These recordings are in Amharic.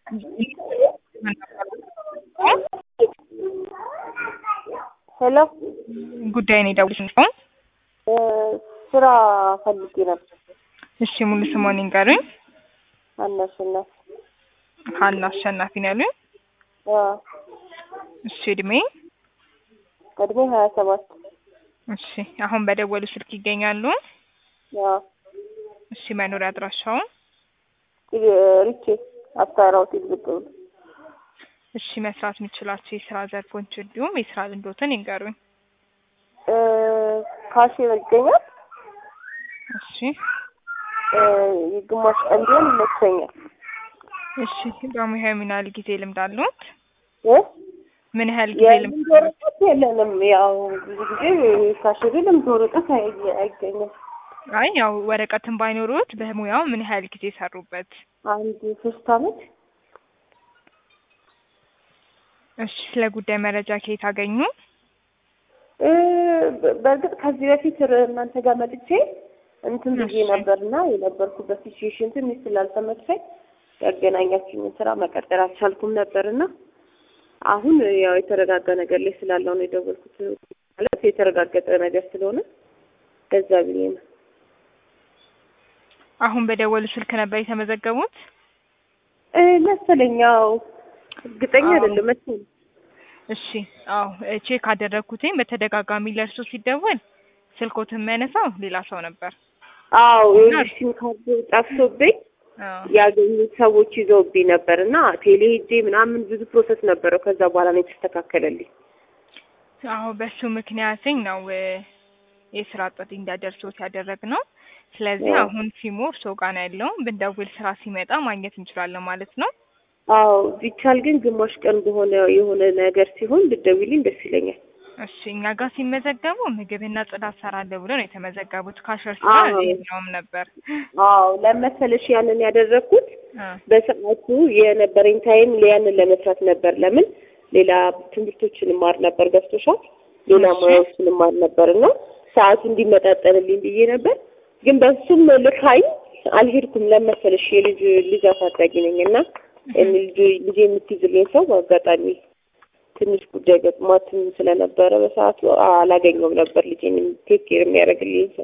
ሄሎ ጉዳይ ነው የደወልኩት ነው። ስራ ፈልጌ ነበር። እሺ ሙሉ ስሞን ይንገሩኝ። አናሽናት ሀና አሸናፊ ነው ያሉኝ። እሺ እድሜ እድሜ ሀያ ሰባት እሺ አሁን በደወሉ ስልክ ይገኛሉ። እሺ መኖሪያ አድራሻውን ሪቼ አስታራ ሆቴል ብቅ ብሎ እሺ መስራት የሚችላቸው የስራ ዘርፎች እንዲሁም የስራ ልምዶትን ይንገሩኝ። ካሽር ይገኛል። እሺ የግማሽ ቀን ቢሆን ይመቸኛል። እሺ በሙያ ምን ያህል ጊዜ ልምድ አሉት? እ? ምን ያህል ጊዜ ልምድ የልምድ ወረቀት የለንም። ያው ብዙ ጊዜ ካሽሪ ልምድ ወረቀት አይ- አይገኝም። አይ ያው ወረቀትን ባይኖሩት በሙያው ምን ያህል ጊዜ ሰሩበት? አንድ ሶስት አመት እሺ ስለ ጉዳይ መረጃ ከየት አገኙ? እ፣ በ- በእርግጥ ከዚህ በፊት ር- እናንተ ጋር መጥቼ እንትን ብዬ እሺ። ነበርና የነበርኩበት ሲቹዌሽን ትንሽ ስላልተመቸኝ ያገናኛችሁኝን ስራ መቀጠል አልቻልኩም ነበርና አሁን ያው የተረጋጋ ነገር ላይ ስላለው ነው የደወልኩት። ማለት የተረጋገጠ ነገር ስለሆነ ከዛ ብዬ ነው። አሁን በደወሉ ስልክ ነበር የተመዘገቡት? እ፣ መሰለኝ ያው እርግጠኛ አዎ። አይደለም መሰለኝ። እሺ አዎ እ፣ ቼክ አደረግኩትኝ በተደጋጋሚ ለእርሶ ሲደወል ስልኮትን የሚያነሳው ሌላ ሰው ነበር። አዎ እና- ይኸውልሽ ሲም ካርድ ጠፍቶብኝ አዎ ያገኙት ሰዎች ይዘውብኝ ነበር እና ቴሌ ሄጄ ምናምን ብዙ ፕሮሰስ ነበረው። ከዛ በኋላ ነው የተስተካከለልኝ። አዎ በሱ ምክንያትኝ ነው እ፣ የስራ ጥሪ እንዲያደርሶት ያደረግነው። ስለዚህ አዎ። አሁን ሲሞ እርሶ ጋር ነው ያለው። ብንደውል ስራ ሲመጣ ማግኘት እንችላለን ማለት ነው። አዎ ቢቻል ግን ግማሽ ቀን በሆነ የሆነ ነገር ሲሆን ብትደውይልኝ ደስ ይለኛል። እሺ እኛ ጋር ሲመዘገቡ ምግብና ጽዳት ሰራለሁ ብሎ ነው የተመዘገቡት። ካሸር ስራ አዎ። የለውም ነበር። አዎ ለመሰለሽ ያንን ያደረግኩት አ፣ በሰዓቱ የነበረኝ ታይም ያንን ለመስራት ነበር። ለምን ሌላ ትምህርቶችን እማር ነበር፣ ገብቶሻል? ሌላ እሺ። ሙያዎችን እማር ነበር እና ሰዓቱ እንዲመጣጠንልኝ ብዬ ነበር። ግን በሱም ልካኝ አልሄድኩም። ለመሰለሽ የልጅ ልጅ አሳዳጊ ነኝ እና ልጅ ልጅ የምትይዝልኝ ሰው በአጋጣሚ ትንሽ ጉዳይ ገጥሟትም ስለነበረ በሰዓቱ አላገኘውም ነበር ልጄን ቴክ ኬር የሚያደርግልኝ ሰው።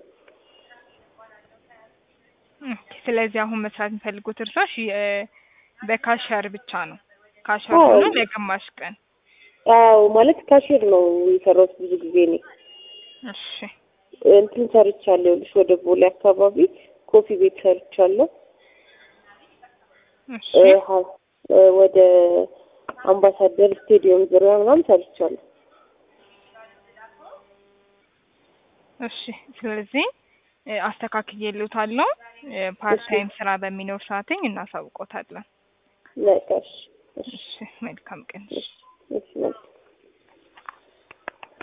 ኦኬ፣ ስለዚህ አሁን መስራት የሚፈልጉት እርሶ እሺ፣ እ፣ በካሸር ብቻ ነው። ካሸር አዎ። ሆኖ ለግማሽ ቀን። አዎ ማለት ካሽር ነው የሰራሁት ብዙ ጊዜ እኔ እሺ እንትን ሰርቻለሁ። ይኸውልሽ ወደ ቦሌ አካባቢ ኮፊ ቤት ሰርቻለሁ። እሺ እ፣ ሀ- እ፣ ወደ አምባሳደር ስቴዲየም ዙሪያ ምናምን ሰርቻለሁ። እሺ ስለዚህ እ፣ አስተካክዬልዎታለሁ። እ፣ ፓርት ታይም ስራ በሚኖር ሰዓትኝ እናሳውቆታለን። በቃ እሺ፣ እሺ፣ እሺ መልካም ቀን። እሺ፣ እሺ፣ መልካም